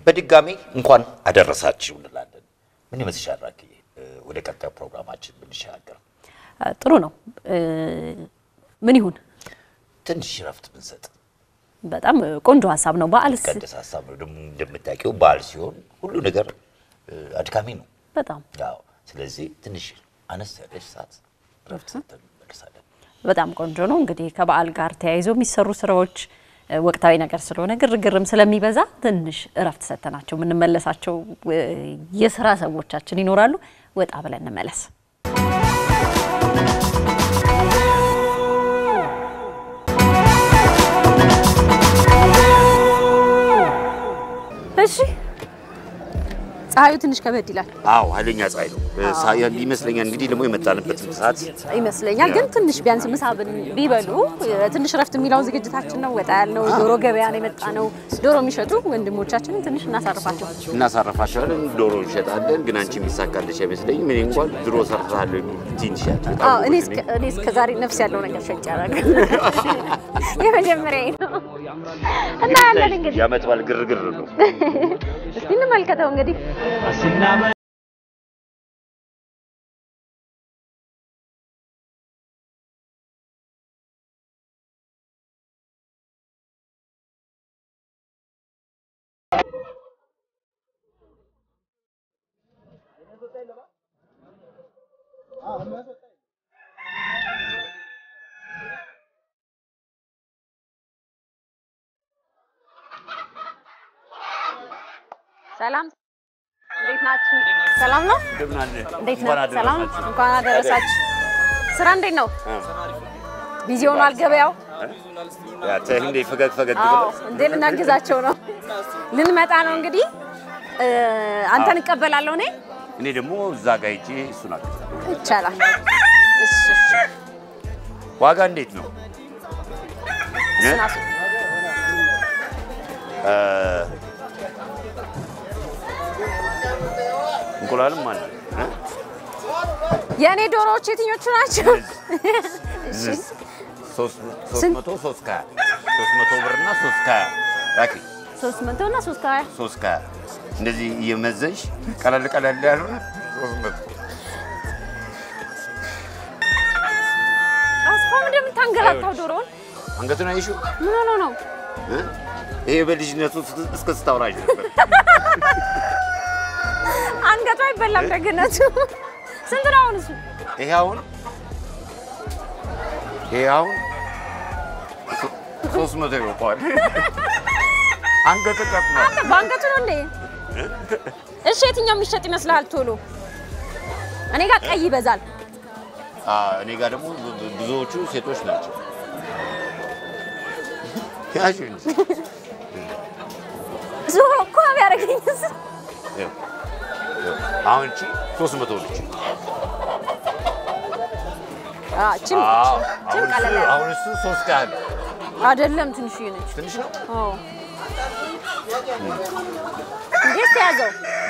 በድጋሚ እንኳን አደረሳችሁ እንላለን። ምን ይመስልሻል ራኪዬ? እ፣ ወደ ቀጣዩ ፕሮግራማችን ብንሻገር አ፣ ጥሩ ነው። እ፣ ምን ይሁን ትንሽ ረፍት ብንሰጥ በጣም ቆንጆ ሀሳብ ነው። በዓልስ ቀደስ ሀሳብ ነው። ደግሞ እንደምታውቂው በዓል ሲሆን ሁሉ ነገር እ፣ አድካሚ ነው። በጣም ያው ስለዚህ ትንሽ አነስ ያለች ሰዓት ረፍት ሰጥተን እንመልሳለን። በጣም ቆንጆ ነው። እንግዲህ ከበዓል ጋር ተያይዞ የሚሰሩ ስራዎች እ፣ ወቅታዊ ነገር ስለሆነ ግርግርም ስለሚበዛ ትንሽ እረፍት ሰጥተናቸው የምንመለሳቸው እ፣ የስራ ሰዎቻችን ይኖራሉ። ወጣ ብለን እንመለስ። እሺ ፀሐዩ ትንሽ ከበድ ይላል አዎ ኃይለኛ ፀሐይ ነው ሳ- ይመስለኛል። እንግዲህ ደግሞ የመጣንበትን ሰዓት ይመስለኛል ግን ትንሽ ቢያንስ ምሳ ብን- ቢበሉ ትንሽ ረፍት የሚለውን ዝግጅታችን ነው። ወጣ ያልነው ዶሮ ገበያ ነው የመጣ ነው። ዶሮ የሚሸጡ ወንድሞቻችንን ትንሽ እናሳርፋቸው። እናሳረፋቸዋለን። ዶሮ እንሸጣለን። ግን አንቺ የሚሳካልሽ አይመስለኝም። እኔ እንኳን ድሮ ሰርታለሁ የሚል ትንሽ ያለ በጣም አዎ፣ እኔ ጎበዝ እስከ- ነኝ። እኔ እስከ ዛሬ ነፍስ ያለው ነገር ሸጭ ያደረገ የመጀመሪያ ነው እና ያለን እንግዲህ የዓመት በዓል ግርግር ነው። እስቲ እንመልከተው እንግዲህ ሰላም እንዴት ናችሁ? ሰላም ነው? እንደምን አለ? እንዴት እንኳን ነው? ሰላም አደረሳችሁ። እንኳን አደረሳችሁ። ስራ እንዴት ነው? ቢዚ ሆኗል ገበያው? ያ ተይ እንዴ ፈገግ ፈገግ አዎ ብለሽ እንዴ ልናግዛቸው ነው። ልንመጣ ነው እንግዲህ እ፣ አንተን እቀበላለሁ እኔ እኔ ደግሞ እዛ ጋር ሂጄ እሱን አግዛለሁ። ይቻላል። እሺ እሺ። ዋጋ እንዴት ነው? እ? እሱን አስ- እ፣ እንቁላልም አለ እ? የእኔ ዶሮዎች የትኞቹ ናቸው? ዝዝ ሶስት ሶስት ስንት? መቶ ሶስት ከሀያ ሶስት መቶ ብር እና ሶስት ከሀያ ላኪ ሶስት መቶ እና ሶስት ከሀያ ሶስት ከሀያ እንደዚህ እየመዘንሽ ቀለል ቀለል ያሉ ሶስት መቶ አስፋው እንደምታንገላታው ዶሮውን አንገቱን አይሹ ምን ሆኖ ነው? ይሄ በልጅነቱ እስከ ስታውራጅ ነበር። አንገቱ አይበላም ደግነቱ። ስንት ነው አሁን እሱ? ይሄ አሁን ይሄ አሁን ሶ- ሶስት መቶ ይወጣዋል። አንገቱ ቀጥ ነው። አንተ በአንገቱ ነው እንዴ? እሺ የትኛው የሚሸጥ ይመስልሃል? ቶሎ እኔ ጋር ቀይ ይበዛል። አ፣ እኔ ጋር ደግሞ ብ- ብ- ብዙዎቹ ሴቶች ናቸው። ያሹ እንጂ ዞሮ እኮ ቢያደርገኝስ? ይኸው፣ ይኸው። አሁን እቺ ሶስት መቶ ነች። አዎ ችም አዎ፣ ችም አሁን ቀለል እሱ- ያለ አሁን እሱ ሶስት ካህል አይደለም፣ ትንሽዬ ነች። ትንሽ ነው። አዎ እንዴት ተያዘው?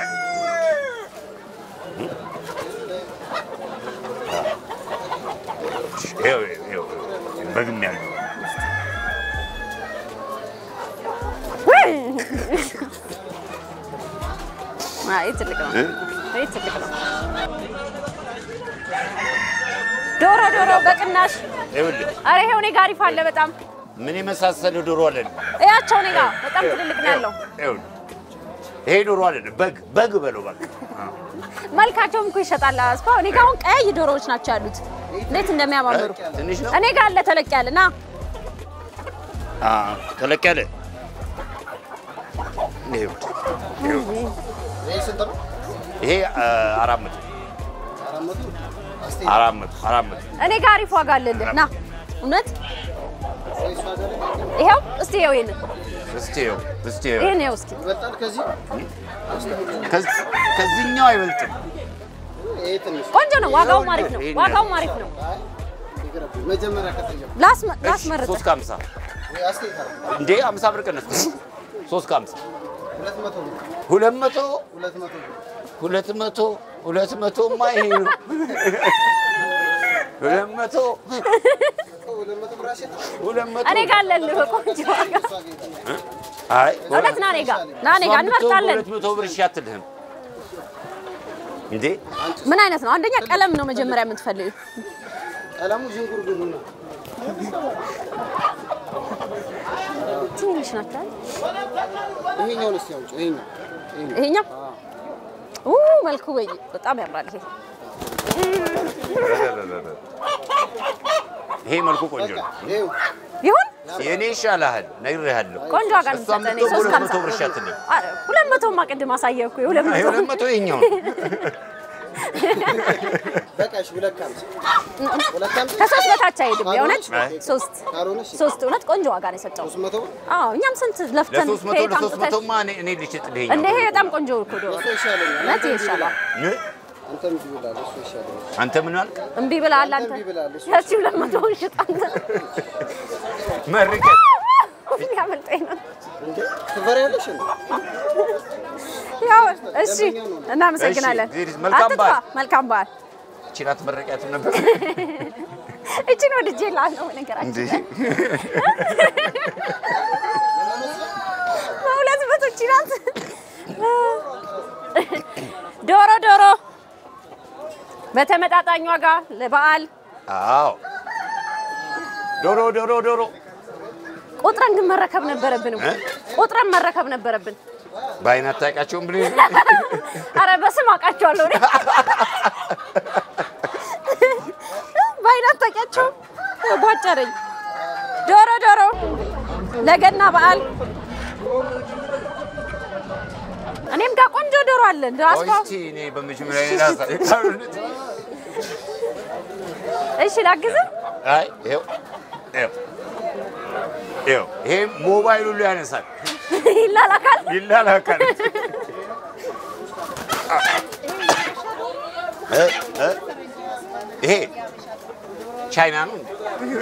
ይኸው፣ ይኸው፣ ይኸው፣ በግም ያለው አይ ትልቅ ነው። እ? አይ ትልቅ ነው። ዶሮ ዶሮ በቅናሽ ይኸውልህ አረ ይሄው እኔ ጋር አሪፍ አለ በጣም ምን የመሳሰለ ዶሮ አለን። እያቸው እኔ ጋር በጣም ትልልቅ ነው ያለው። ይኸውልህ ይሄ ዶሮ አለን። በግ በግ በለው በቃ መልካቸውም እኮ ይሸጣል። አስፋው እኔ ጋር አሁን ቀይ ዶሮዎች ናቸው ያሉት። እንዴት እንደሚያማምሩ ትንሽ ነው። እኔ ጋር አለ ተለቅ ያለ ና አ፣ ተለቅ ያለ ይኸው፣ ይኸው። ይሄ አ፣ አራት መቶ አራት መቶ አራት መቶ እኔ ጋር አሪፍ ዋጋ አለልህ። ና እውነት ይሄው እስቲ ይሄው ይሄን እስቲ ይኸው እስቲ ይኸው ይሄን ይሄው እስቲ ከዚህ- ከዚህኛው አይበልጥም። ቆንጆ ነው። ዋጋውም አሪፍ ነው። ይሄን ዋጋውም አሪፍ ነው። ላስመ- ላስመርጥ ሶስት ከሀምሳ እንዴ ሀምሳ ብር ቀነስ ሶስት ከሀምሳ ሁለት መቶ ሁለት መቶ ሁለት መቶማ ይሄ ነው። ሁለት መቶ ሁለት መቶ እኔ ጋር አለልህ በቆንጆ ዋጋ አይ እውነት ና እኔ ጋ ና እኔ ጋ እሷን ብትሆን እንመርጣለን። በሁለት መቶ ብር እሺ አትልህም እንዴ? ምን አይነት ነው? አንደኛ ቀለም ነው መጀመሪያ የምትፈልጊው። ቀለሙ ዥንጉርጉር ነው። ትንሽ ናቸው። አይደል? ይሄኛውን እስኪ አውጪው። ይሄኛው ይሄኛው ይሄኛው ኡ መልኩ ወይ በጣም ያምራል። ይሄ ይሄ መልኩ ቆንጆ ነው። ይሄው ይሁን የእኔ ይሻልሃል፣ ነግሬሃለሁ። ቆንጆ ዋጋ ነው እሷን የምትሰጠን። ብትሆን ሶስት በሁለት መቶ ከሀምሳ ብር እሺ አትልህም። አ- ሁለት መቶማ ቅድም አሳየህ እኮ የሁለት አይ መቶ ሁለት መቶ ይኸኛው ነው። በቃ እሺ፣ ሁለት ከሀምሳ ሁለት ከሀምሳ ከሶስት በታች አይሄድም። የእውነት አይ። ሶስት ካልሆነ እሺ፣ ሶስት እውነት ቆንጆ ዋጋ ነው የሰጠው። ሶስት መቶ ብር አዎ እኛም ስንት ለፍተን ለሶስት መቶ ከየት ለሶስት አምጥተን- መቶማ እኔ እኔ ልሽጥልህ እንደ ይኸኛው ይሄ በጣም ቆንጆ እኮ ዶሮ እሱ ይሻለኛል። እውነት ይሄ ይሻላል። እ? አንተ እምቢ ብላለህ፣ እሱ ይሻለኛል። አንተ ምን አልክ? እምቢ ብለሃል አንተ። እምቢ ብላለህ፣ እሱ ያቺ ሁለት መቶውን ሽጥ አንተ። መርቀት ያመልጠኝ ነው። እንዴ ትፈሪያለሽ እንዴ? ያው እሺ፣ እናመሰግናለን። እሺ፣ ዚሪስ፣ መልካም አትጥፋ፣ በዓል። መልካም በዓል። እቺን አትመረቂያትም ነበር እችን ወድጄ ላለው ነገራችን እንዴ? በሁለት መቶ እቺ ናት። ዶሮ ዶሮ በተመጣጣኝ ዋጋ ለበዓል አዎ ዶሮ ዶሮ ዶሮ ቁጥረን ግን መረከብ ነበረብን። እ? ቁጥረን መረከብ ነበረብን። በአይን አታውቂያቸውም ብለህ አረ በስም አውቃቸዋለሁ እኔ በአይን አታውቂያቸውም? ቧጨረኝ። ዶሮ ዶሮ ለገና በዓል እኔም ጋር ቆንጆ ዶሮ አለን። ራስፋው እስኪ እኔ በመጀመሪያ ሌላ እሺ ላግዝህ። አይ ይኸው ይኸው ይኸው ይሄ ሞባይል ሁሉ ያነሳል ይላላካል። ይላላካል። እ እ ይሄ ቻይና ነው እንዴ?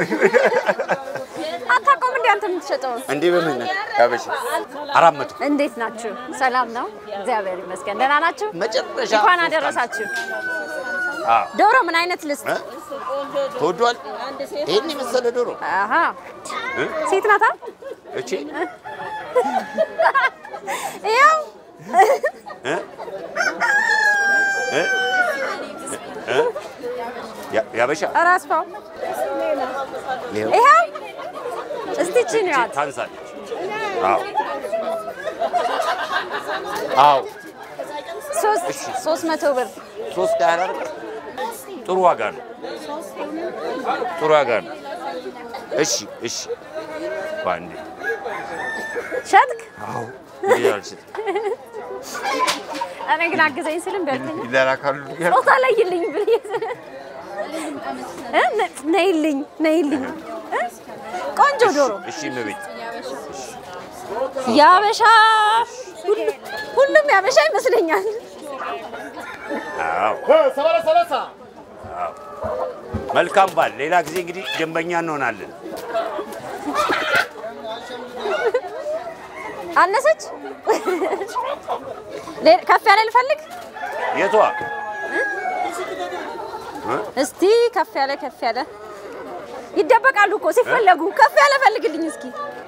አታውቀውም እንዴ አንተ የምትሸጠው? እንዴ በምን ያበሽ አራት መቶ እንዴት ናችሁ? ሰላም ነው? እግዚአብሔር ይመስገን። ደህና ናችሁ? መጨረሻ እንኳን ሶስት አደረሳችሁ። አዎ ዶሮ ምን አይነት ልስጥ? እ? ተወዷል። ይሄን የመሰለ ዶሮ አሃ እ? ሴት ናታ? እቺ ያው እ? እ? እ? ያ- ያበሻ ራስፋው ይኸው ይኸው እስቲ ቺን ያት ታንሳለች። አዎ አዎ ሶስት እሺ። ሶስት መቶ ብር ሶስት ቃል አይደል? ጥሩ ዋጋ ነው። ጥሩ ዋጋ ነው። እሺ እሺ ባንዴ ሸጥክ? አዎ እንዴ አልሽት እኔ ግን አግዘኝ ስልም በልተኛ ይላላካሉ ጾታ ለይልኝ ብዬ እ ነ- ነይልኝ ነይልኝ እ? ቆንጆ ዶሮ እሺ እመቤት ያበሻ ሁሉ- ሁሉም ያበሻ ይመስለኛል። አዎ አዎ። መልካም ባል። ሌላ ጊዜ እንግዲህ ደንበኛ እንሆናለን። አነሰች ሌ- ከፍ ያለ ልፈልግ የቷ እስቲ ከፍ ያለ ከፍ ያለ ይደበቃሉ እኮ ሲፈለጉ። ከፍ ያለ ፈልግልኝ እስኪ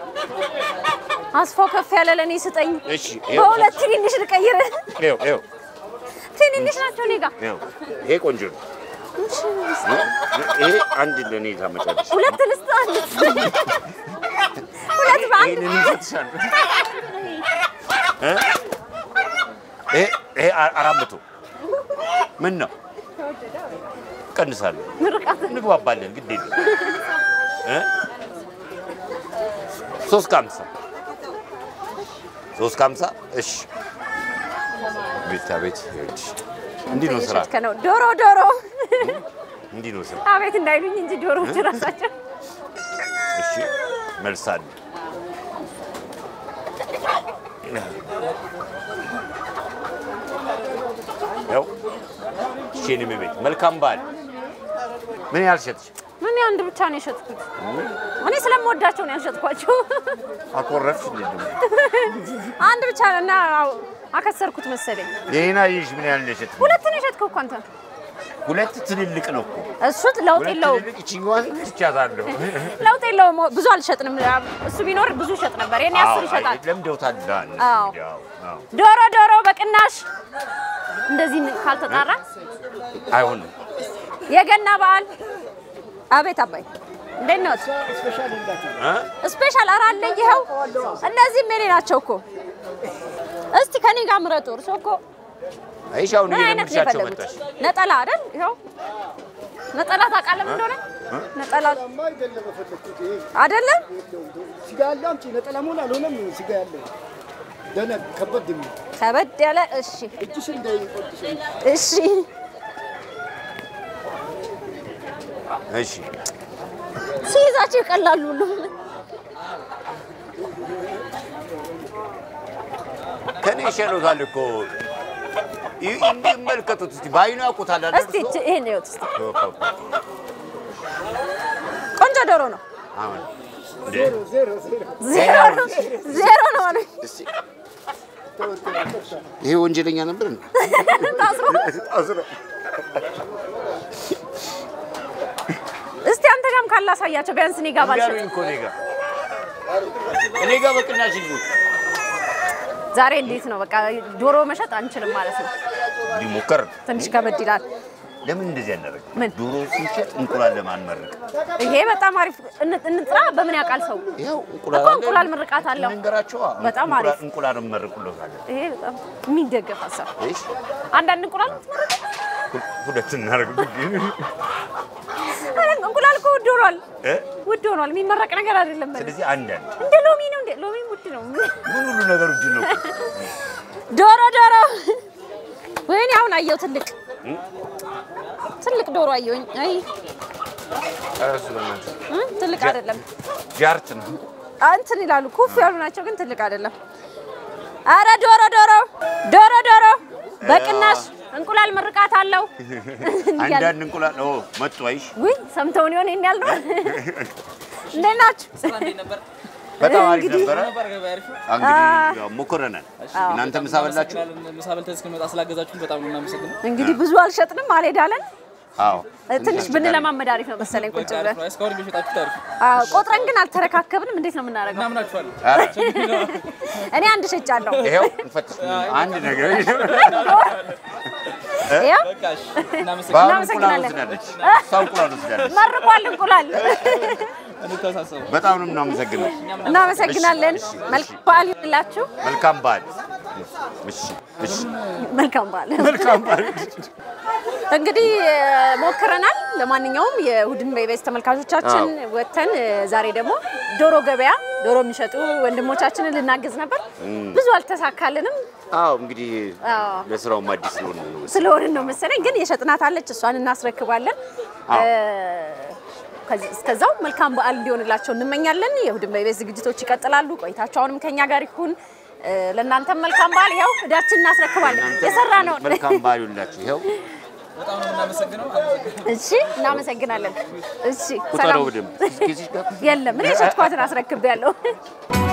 አስፋው ከፍ ያለ ለእኔ ስጠኝ። እሺ ይኸው በሁለት ትንንሽ ልቀይር። ይኸው ይኸው ትንንሽ ናቸው እኔ ጋ ይኸው ይሄ ቆንጆ ነው። ይሄ አንድ ለእኔ ታመጫለሽ። ሁለት ልስጥ አንድ ሁለት በአንድ ይሄንን እሰጥሻለሁ። እ? ይሄ ይሄ አ- አራት መቶ ምን ነው ቀንሳለሁ። ምርቃት እንግባባለን። ግድ የለም እ? ሶስት ከሀምሳ ሶስት ከሀምሳ እሺ። ቤታ ቤት ይኸውልሽ፣ እንዲህ ነው ስራ፣ እየሸጥከ ነው። ዶሮ ዶሮ እንዲህ ነው ስራ። አቤት እንዳይሉኝ እንጂ ዶሮዎች ራሳቸው እሺ መልሳለ ያው እሺ ቤት መልካም በዓል። ምን ያህል ሸጥሽ? ምን አንድ ብቻ ነው የሸጥኩት። እኔ ስለምወዳቸው ነው ያልሸጥኳቸው። አኮረፍሽ እንዴ? ደግሞ አንድ ብቻ ነው እና አከሰርኩት መሰለኝ። ይሄን አየሽ? ምን ያህል ነው የሸጥሽ? ሁለት ነው የሸጥከው እኮ አንተ። ሁለት ትልልቅ ነው እኮ እሱ ለውጥ ሁለት የለውም፣ ትልልቅ ይችኛዋን ትቻታለሁ። ለውጥ የለውም። ብዙ አልሸጥንም። እሱ ቢኖር ብዙ ይሸጥ ነበር። የኔ አስር ይሸጣል። ለምደውታል። አዎ። ዶሮ ዶሮ በቅናሽ እንደዚህ ካልተጣራ አይሆንም። የገና በዓል አቤት አባይ እንዴት ነው? እ? ስፔሻል ኧረ አለኝ። ይኸው እነዚህም የኔ ናቸው እኮ። እስቲ ከኔ ጋር ምረጡ። እርሶ እኮ አይሽ አሁን ምን አይነት ነው እየለመድሻቸው የፈለጉት? መጣሽ። ነጠላ አይደል? ይኸው ነጠላ ታውቃለህ ምን እንደሆነ? ነጠላ አይደለም የፈለግኩት ይሄ አይደለም ስጋ ያለው አምጪ። ነጠላ መሆን አልሆነም። ስጋ ያለው ደነ ከበድ የሚል ከበድ ያለ እሺ፣ እጅሽ እንዳይቆጥሽ እሺ። እሺ ሲይዛቸው ይቀላሉ ሁሉም። ከኔ ይሻሉታል እኮ ይ- ይመልከቱት እስቲ በአይኑ ያውቁታል አይደል? እስቲ እርሶ? እቺ- ይሄን ይኸውት እስቲ እኮ እኮ። ቆንጆ ዶሮ ነው። አሁን እንዴ? ዜሮ ዜሮ ዜሮ ዜሮ ነው ዜሮ ነው አሉኝ። እስቲ ይሄ ወንጀለኛ ነበር እንዴ? ታስሮ ታስሮ እስቲ አንተ ጋርም ካላሳያቸው ቢያንስ እኔ ጋር ባልሸጥ ንገሩኝ እኮ እኔ ጋር እኔ ጋር በቅናሽ ይዙ ዛሬ እንዴት ነው? በቃ ዶሮ መሸጥ አንችልም ማለት ነው። ሊሞከር ትንሽ ከበድ ይላል። ለምን እንደዚህ ያደረገ ምን? ዶሮ ሲሸጥ እንቁላል ለማንመርቅ ይሄ በጣም አሪፍ እን- እንጥራ። በምን ያውቃል ሰው? ይኸው እኮ እንቁላል ምርቃት አለው። እንንገራቸዋ በጣም እንቁላል- አሪፍ። እንቁላል እንመርቁለታለን ይሄ በጣም የሚደገፍ ሀሳብ። እሺ አንዳንድ እንቁላል ትመርቅ። ሁ- ሁለት እናደርግ ኧረ እንቁላል እኮ ውድ ሆኗል፣ እ? ውድ ሆኗል። የሚመረቅ ነገር አይደለም። በል። ስለዚህ አንዳንድ እንደ ሎሚ ነው። እንደ ሎሚ ውድ ነው። ምን ሁሉ ነገሩ እጅ ነው ዶሮ ዶሮ፣ ወይኔ አሁን አየው ትልቅ ትልቅ ዶሮ አየሁኝ። አይ እሱ በእናትህ እ? ትልቅ አይደለም። ጃርት ነው እንትን ይላሉ ኩፍ ያሉ ናቸው፣ ግን ትልቅ አይደለም። አረ ዶሮ ዶሮ ዶሮ ዶሮ በቅናሽ እንቁላል ምርቃት አለው እያለ አንዳንድ እንቁላል ኦ መጡ አይሽ ውይ ሰምተውን ይሆን ይሄን ያልነው። እንዴት ናችሁ? በጣም አሪፍ እንግዲህ- ነበረ እንግዲህ ያው ሞክረናል እናንተ ምሳ በላችሁ ምሳ በልተን እስክንመጣ ስላገዛችሁን በጣም ነው የምናመሰግነው። እንግዲህ ብዙ አልሸጥንም አልሄዳለን። አዎ ትንሽ ብንለማመድ አሪፍ ነው መሰለኝ ቁጭ በቃ ብለን አሪፍ ነው። እስካሁን እየሸጣችሁት አሪፍ ነው። አዎ፣ ቆጥረን ግን አልተረካከብንም። እንዴት ነው የምናደርገው? እናምናችኋለን። ኧረ እኔ አንድ ሸጫለሁ። ይኸው እንፈትሽ አንድ ነገር ያው በቃ እሺ፣ እናመሰግናለን። በአሁኑ እንቁላል እናመሰግናለን። ወስዳለች እሷ እንቁላል ወስዳለች መርቋል እንቁላል። እንተሳሰቡ። በጣም ነው የምናመሰግነው እናመሰግናለን። እሺ፣ እሺ። መልካም በዓል ይሁንላችሁ። መልካም በዓል እሺ እሺ መልካም በዓል። መልካም በዓል እንግዲህ እ፣ ሞክረናል። ለማንኛውም የእሑድን በኢቢኤስ ተመልካቾቻችን ወጥተን እ፣ ዛሬ ደግሞ ዶሮ ገበያ ዶሮ የሚሸጡ ወንድሞቻችንን ልናግዝ ነበር። ብዙ አልተሳካልንም አዎ እንግዲህ አዎ። ለስራውም አዲስ ስለሆነ ነው ስለሆንን ነው መሰለኝ። ግን የሸጥናት አለች፣ እሷን እናስረክባለን። አዎ። እ፣ ከዚህ- እስከዛው መልካም በዓል እንዲሆንላቸው እንመኛለን። የእሑድን በኢቢኤስ ዝግጅቶች ይቀጥላሉ። ቆይታቸው አሁንም ከኛ ጋር ይሁን። እ፣ ለእናንተም መልካም በዓል። ያው እዳችን እናስረክባለን የሰራ ነው። መልካም በዓል ይሁንላችሁ ይኸው በጣም ነው የምናመሰግነው። አመሰግናለሁ። እሺ፣ እናመሰግናለን። እሺ፣ ቁጠረው ሰላም በደምብ እስኪ እዚህ ጋር የለም እኔ የሸጥኳትን አስረክቤያለሁ።